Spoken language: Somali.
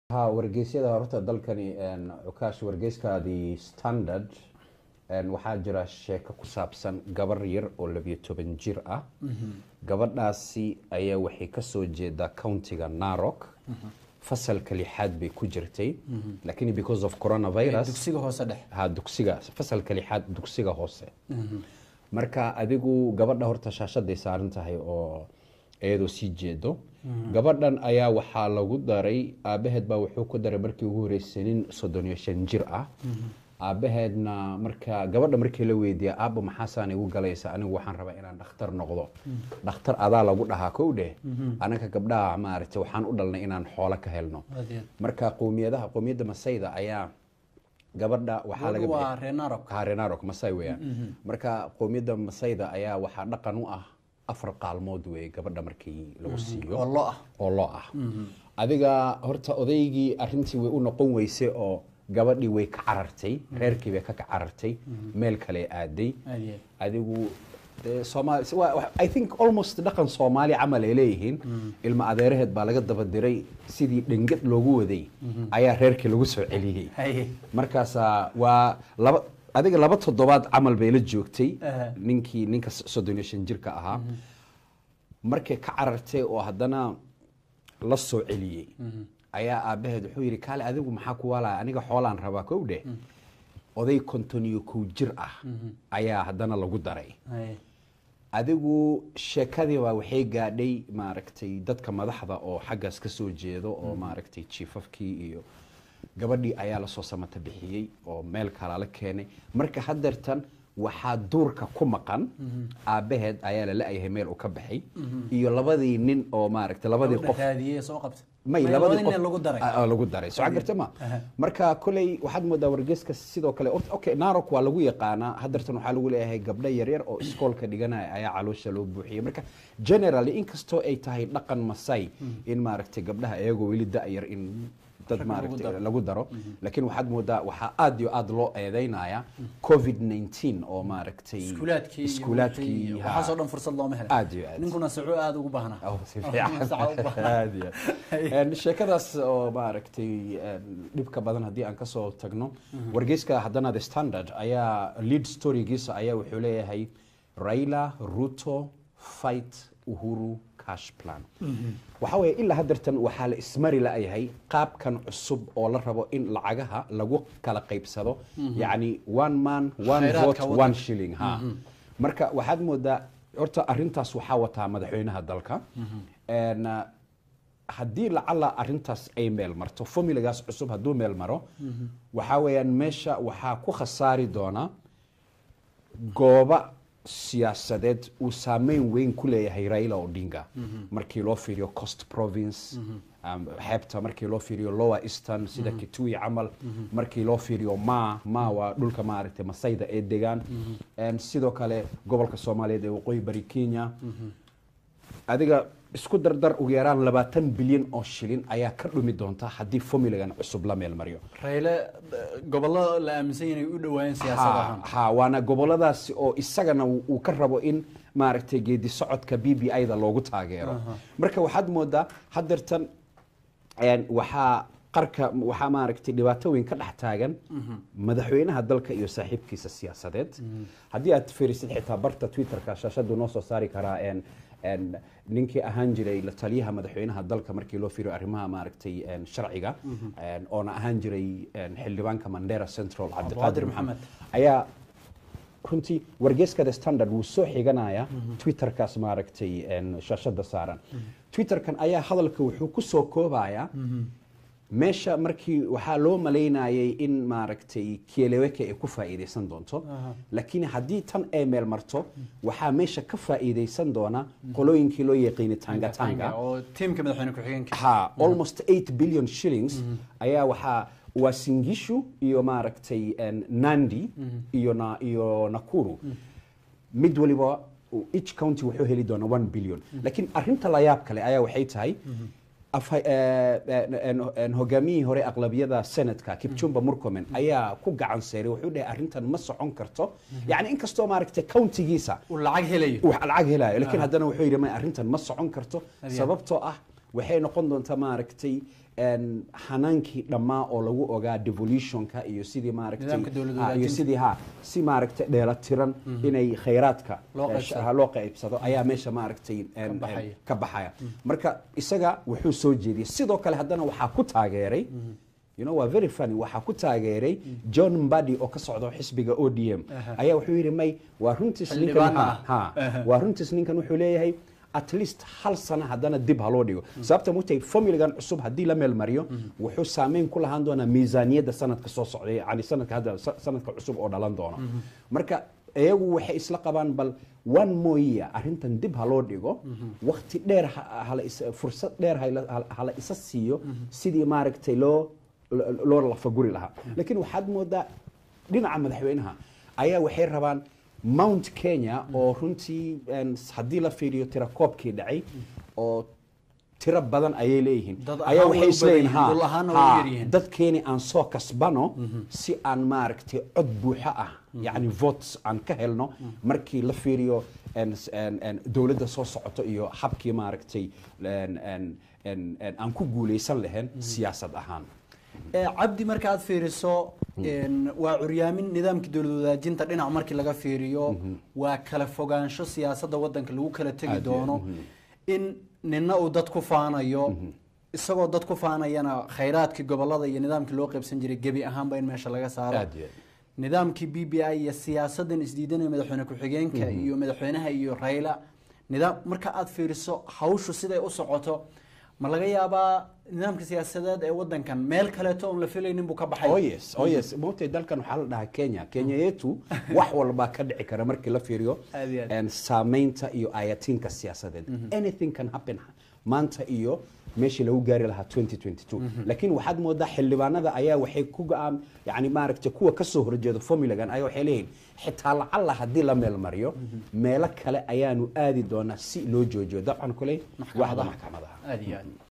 ha wargeysyada horta dalkani cukaash wargeyskaadii standard waxaa jira sheeko ku saabsan gabar yar oo labiyo toban jir ah gabadhaasi ayaa waxay kasoo jeedaa countiga narok fasalka lixaad bay ku jirtay lakin because of coronavirus dugsiga hoose dhex ha dugsiga fasalka lixaad dugsiga hoose marka adigu gabadha horta shaashaday saaran tahay oo iyadoo sii jeedo gabadhan ayaa waxaa lagu daray aabaheed baa wuxuu ku daray markii ugu horeysay nin soddon iyo shan jir ah aabaheedna marka gabadha markii la weydiiya aabba maxaasaan igu galaysa anigu waxaan rabaa inaan dhakhtar noqdo dhakhtar adaa lagu dhahaa kow dheh anaga gabdhaha maaragtay waxaan u dhalnay inaan xoolo ka helno marka qowmiyadaha qowmiyadda masayda ayaa gabadha waxaa laga waa renarok ha renarok masai weeyaan marka qowmiyadda masayda ayaa waxaa dhaqan u ah afar qaalmood wey gabadha markii lagu siiyo oo lo ah oo loo ah adiga horta odaygii arintii way u noqon weyse oo gabadhii way ka carartay reerkii bay ka carartay meel kale aaday aad iyo adigu dee soomaali waa- waa- i think almost dhaqan soomaali camal ay leeyihiin ilma adeeraheed baa laga daba diray sidii dhengad loogu waday ayaa reerkii lagu soo celiyey haye markaasaa waa laba adiga laba toddobaad camal bay la joogtay Aha. ninkii ninka soddon iyo shan jirka ahaa markay ka carartay oo haddana la soo celiyey ayaa aabaheed wuxuu yidhi kaale adigu maxaa ku waalaya aniga xoolaan rabaa kow dheh oday konton iyo kow jir ah ayaa haddana lagu daray haye adigu sheekadiiba waxay gaadhay maaragtay dadka madaxda oo xaggaas ka soo jeedo oo maaragtay jiifafkii iyo gabadhii ayaa lasoo samata bixiyey oo meel kala la keenay marka hadeertan waxaa duurka ku maqan aabaheed ayaa la la-yahay meel uu ka baxay iyo labadii nin oo maaragtay labadii qof raadiyey soo qabta may May labadii nin qof lagu daray Ah, ah, lagu daray soo garta ma Aha. marka koley waxaad moodaa wargeyska sidoo kale Horta, okay narok waa lagu yaqaanaa hadeertan waxaa lagu leeyahay gabdho yaryar oo iskoolka dhiganaya ayaa caloosha loo buuxiyey marka generally inkastoo ay tahay dhaqan masai in maaragtay gabdhaha iyagoo weli da-yar in dad Rag lagu maaragtay daro. lagu daro laakiin waxaad moodaa waxaa aad iyo aad loo eedeynaya covid 19 oo maaragtay iskuulaadkii iyo iskuulaadkii wixii- ha. waxaasoo dhan fursad looma helo aad iyo aad ninkuna saco aada ugu baahnaa Oh, si Oh, fiican. saca u baahnaa. Aad iyo aad. Een, sheekadaas oo maaragtay een, dhibka badan haddii aan kasoo tagno wargeyska haddana the standard ayaa lead storygiisa ayaa wuxuu leeyahay raila ruto fight uhuru cash plan waxaa weeye ilaa hadeertan waxaa la ismari la-yahay qaabkan cusub oo la rabo in lacagaha lagu kala qaybsado yacni one man one Khayraadka vote waddanka. one shilling ha marka waxaad moodaa horta arintaas waxaa wataa madaxweynaha dalka Een, uh, haddii lacala arintaas ay meel marto formulagaas cusub hadduu meel maro waxaa weeyaan meesha waxaa ku khasaari doona gooba siyaasadeed uu saameyn weyn ku leeyahay raila odinga markii loo fiiriyo coast province um, xeebta markii loo fiiriyo lower eastern sida kitui camal markii loo fiiriyo ma ma waa dhulka maaragtay masayda ee degaan Een, sidoo kale gobolka soomaaliyeed ee waqooyi bari kenya adiga isku dardar ugu yaraan labaatan bilyan oo shilin ayaa ka dhumi doonta haddii formulagan cusub la meel mariyo rayle gobollo la aaminsan yahay inay u dhawaayeen siyaasad ha ahaan ha waana goboladaasi oo isagana uu uu ka rabo in maaragtay geedi socodka b b i da loogu taageero marka waxaad moodaa hadeertan een, waxaa qarka waxaa maaragtay dhibaato weyn ka dhex taagan madaxweynaha dalka iyo saaxiibkiisa siyaasadeed haddii aad fiirisid xitaa barta twitterka shaashadu noo soo saari karaa een, een, ninkii ahaan jiray la taliyaha madaxweynaha dalka markii loo fiiriyo arrimaha maaragtay een, sharciga een, oona ahaan jiray een, xildhibaanka mandera central cabdiqaadir Abdulqaadir maxamed Maxamed. ayaa runtii wargeyska the standard wuu soo xiganaya twitterkaas maaragtay een, shaashada saaran twitterkan ayaa hadalka wuxuu ku soo koobaya meesha markii waxaa loo malaynayay in maaragtay kieleweke ay ku faa'iidaysan doonto laakiin haddii tan ay meel marto waxaa meesha ka faa'iidaysan doona qolooyinkii loo yaqiinay tanga tanga oo tiimka madaxweyne ku-xigeenka ha almost 8 billion shillings ayaa waxaa waa singishu iyo maaragtay een, nandi iyo na iyo nakuru mid waliba uu- each county wuxuu heli doonaa 1 billion laakiin arinta la yaab kale ayaa waxay tahay afha- eh, eh, en- en hogaamiyihii hore aqlabiyada senatka kipchumba murkomen ayaa ku gacan seeray wuxuu dhahay arrintan ma socon karto yacni inkastoo maaragtay countigiisa uu lacag helayo wax lacag helayo laakiin haddana wuxuu yidhi ma arrintan ma socon karto Adiga. sababtoo ah waxay noqon doontaa maaragtay een, xanaankii dhammaa oo lagu ogaa devolutionka iyo sidii maaragtay Nidaamka dowlad ah, iyo wadaajinta. sidii ha si maaragtay dheelatiran inay khayraadka Loo eh, qaybsado. ha, loo qaybsado ayaa meesha maaragtay een, een, baxaya. ka baxaya marka isaga wuxuu soo jeediyey sidoo kale haddana waxaa ku taageeray you know waa very funny waxaa ku taageeray john mbadi oo ka socdo xisbiga o d m Aha. ayaa wuxuu yidhi may waa runtiis ninkan Xildhibaan ha- ah. ha waa runtiis ninkan wuxuu leeyahay at least hal sano haddana dib ha loo dhigo sababta mutay formuligan cusub haddii la meel mariyo wuxuu saameyn ku lahaan doonaa miisaaniyadda sanadka soo socda yani sanadka hadda sa- sanadka cusub oo dhalan doono marka iyagu waxay isla qabaan bal one more year arrintan dib ha loo dhigo waqti dheer ha- hala is- fursad dheer hala- hala- hala isa siiyo sidii maaragtay loo lo- loo lafaguri lahaa laakiin waxaad moodaa dhinaca madaxweynaha ayaa waxay rabaan mount kenya oo runtii een, haddii la fiiriyo tirakoobkii dhacay oo tiro badan ayay leeyihiin Dad ayaa ahaan way waxay u badan isleeyihiin yihiin, dhul ha ahaanna way ha, yar yihiin. dadkeeni aan soo kasbano si aan maaragtay cod buuxo ah yacni votes aan ka helno markii la fiiriyo een, s- een, een, dowladda soo socoto iyo habkii maaragtay een, een, een, een, aan ku guuleysan lahayn siyaasad ahaan Ee, cabdi marka aad fiiriso een, waa curyaamin nidaamkii dowlad wadaajinta dhinac markii laga fiiriyo waa kala fogaansho siyaasadda wadanka lagu kala tegi Aad iyo aad, doono in nina uu dad ku faanayo isagoo dad ku faanayana khayraadkii gobolada iyo nidaamkii loo qaybsan jiray gebi ahaanba in meesha laga saaro Aad iyo aad. nidaamkii b b i iyo siyaasadan isdiidanaya madaxweyne ku-xigeenka iyo madaxweynaha iyo rayla nidaam marka aad fiiriso hawshu siday u socoto ma laga yaabaa nidaamka siyaasadeed ee wadankan meel kaleeto oon la filaynin buu ka baxay oh yes oh yes moogtay dalkan waxaa la dhahaa kenya kenya yetu wax walbaa ka dhici kara markii la fiiriyo Aad iyo aad. een, saameynta iyo ayatiinka siyaasadeed anything can happen maanta iyo meeshii lagu gaari lahaa 2022 laakiin waxaad moodaa xildhibaanada ayaa waxay ku go-aan yani maaragtay kuwa kasoo horjeeda formulagan ayaa waxay leeyihin xitaa lacalla haddii la meel mariyo meelo kale ayaanu aadi doonaa si loo joojiyo dabcan kuley waxda maxkamadaha aad iyo aad